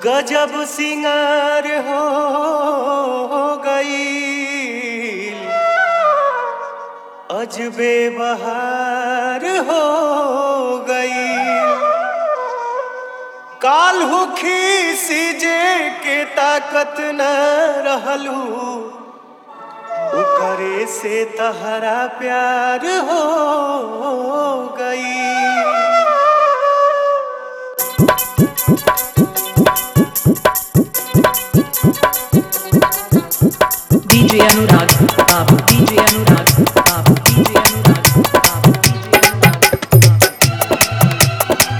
गजब सिंगार हो गई अजबे बहार हो गई काल हुखी सीजे के ताकत न रहलू करे से तहरा प्यार हो गई DJ Anurag, Babu, DJ Anurag, Babu, DJ Anurag, Babu, DJ Anurag, Babu.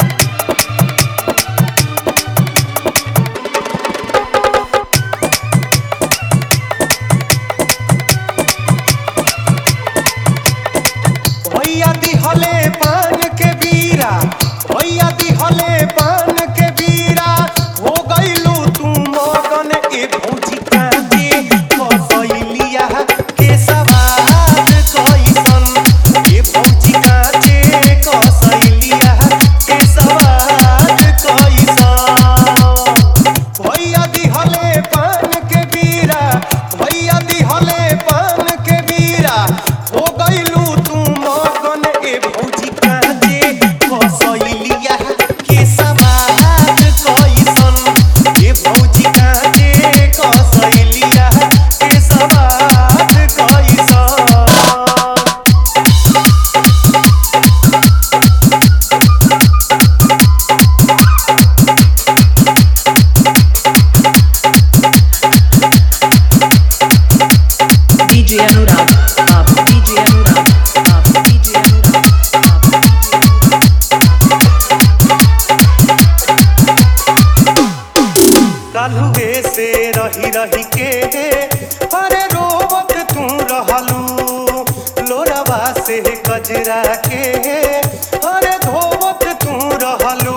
भैया दिहले पान के बीरा भैया दिहले पान के बीरा हो गइलू तू मगन ए भौजी कांदे कसैलिया के सवाद कैसन ए भौजी कांदे कसैलिया के सवाद कैसन भैया दिहले पान के बीरा भैया दिहले पान के बीरा हो गइलू तू मगन ए भौजी कांदे कसैलिया के सवाद कैसन ए भौजी कांदे कसैलिया के सवाद कैसन DJ Anurag, Babu, DJ Anurag, Babu, DJ Anurag, Babu, DJ Anurag. कालुए से रही रही के अरे रोवत तू रहलू लोरवा से कजरा के अरे धोवत तू रहलू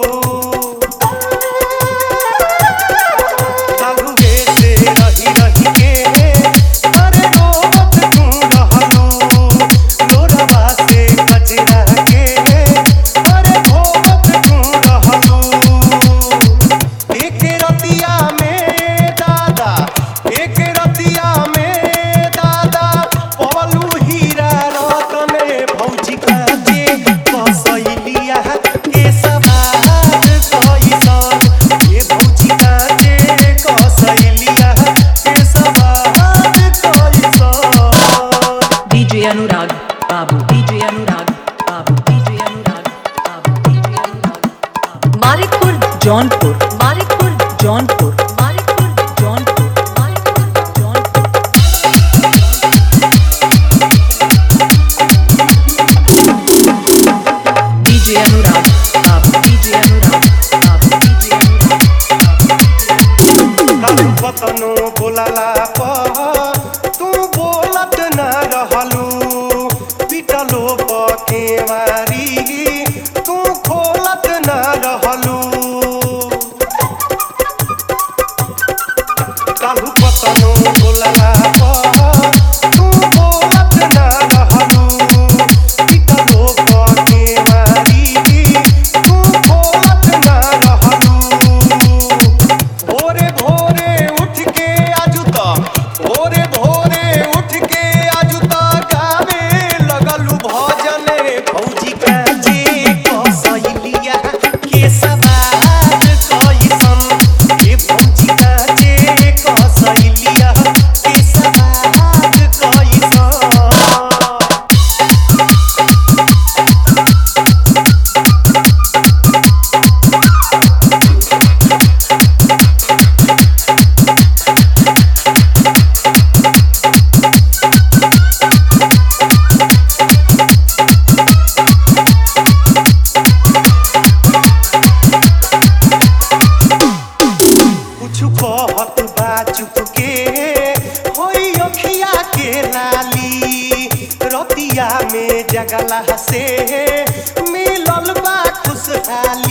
कालुए से रही रही के अरे रोवत तू रहलू लोरवा से कजरा के अरे धोवत तू रहलू एक रतिया में दादा एक रतिया में दादा पवलू हीरा रतन भौजी काजे कसैलिया के सवाद कैसन ये भौजी काजे कसैलिया के सवाद कैसन DJ Anurag, Babu, DJ Anurag, Babu, DJ Anurag, Babu, DJ Anurag, Babu. Malikpur, Jaunpur, Malikpur, Jaunpur, Malikpur, Jaunpur, Malikpur, Jaunpur. DJ Anurag, Babu, DJ Anurag, Babu, DJ Anurag, Babu, DJ Anurag. कालू बतनो बोलाला पर तू बोलत न रहलू पिटलो पकेवारी तू खोलत न रहलू कालू बतनो बोलाला पर तू बोलत न रहलू पिटलो पकेवारी तू खोलत न रहलू भोरे भोरे उठ के आजुता भोरे भोरे उठ के आजुता गावे लगलू भजन भौजी काजे कसैलिया के सवाद कैसन के भौजी काजे कसैलिया के सवाद कैसन कुछ कहत बा चुप के होई अखिया के लाली रतिया में जगला से मिलल बा खुशहाली